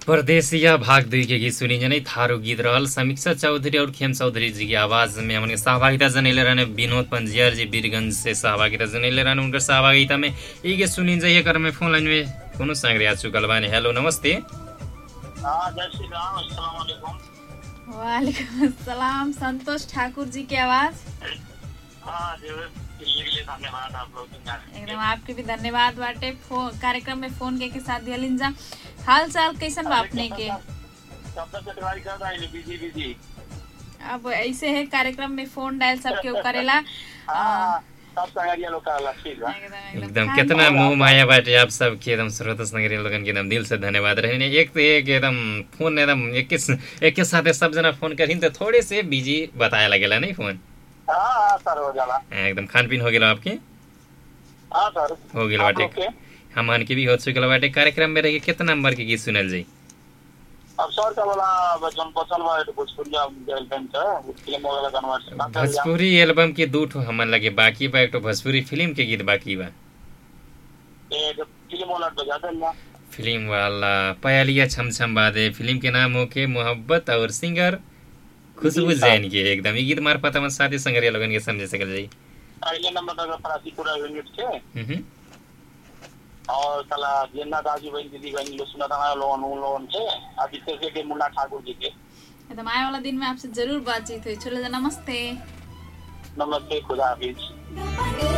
परदेसिया भाग दुई के गीत सुनी जनै थारू गीत रहल समीक्षा चौधरी और खेम चौधरी जी की आवाज में हमने सहभागिता जनैले रहने विनोद पंजियार जी बीरगंज से सहभागिता जनैले रहने उनकर सहभागिता में ये गीत सुनी जाइए कर में फोन लाइन में कोनो संग आ चुकल बानी हेलो नमस्ते हाँ जय श्री राम अस्सलाम वालेकुम वालेकुम अस्सलाम संतोष ठाकुर जी की आवाज हाँ जो दिल्ली के लिए धन्यवाद आप लोग का। एकदम आपके भी धन्यवाद बाटे फो- कार्यक्रम में फोन के, के साथ दियलिन जा हाल चाल कैसन बा अपने के कब तक ट्राई कर रहा है बिजी बिजी अब ऐसे है कार्यक्रम में फोन डायल सबके ऊ करेला हाँ सब संगरिया लोग का ठीक है एकदम एकदम खान- कितना मोह माया बाटे आप सबके एकदम श्रोता संगरी लोगन के एकदम दिल से धन्यवाद रहने एक तो एक एकदम फोन एकदम एक के एक के साथ सब जना फोन करिन तो थोड़े से बिजी बताया लगेला नहीं फोन हाँ हाँ सर हो जाला एकदम खान पीन हो गेला आपके हाँ सर हो गेल आप बाटे लोग के? हमान के भी हो चुकल बाटे कार्यक्रम में रह कितना नंबर के गीत सुनल जाई अब सर का बोला बचन पचल बा तो भोजपुरिया फिल्म का फिल्म वाला कन्वर्ट भोजपुरी एल्बम के दू ठो हमन लगे बाकी बा एक ठो भोजपुरी फिल्म के गीत बाकी बा एक फिल्म वाला बजा देना फिल्म वाला पयालिया छम छम बादे फिल्म के नाम हो के मोहब्बत और सिंगर खुशबू जैन के एकदम ये गीत मार्फत हम साथी संगरिया लोगन के समझ सकल जाई पहले नंबर तक परासी पूरा यूनिट के हम्म और साला जेना दाजू बहन दीदी बहन लोग सुना था लोन उन लोन के आदित्य के मुन्ना ठाकुर जी के एकदम आए वाला दिन में आपसे जरूर बातचीत हुई चलो जा नमस्ते नमस्ते खुदा हाफिज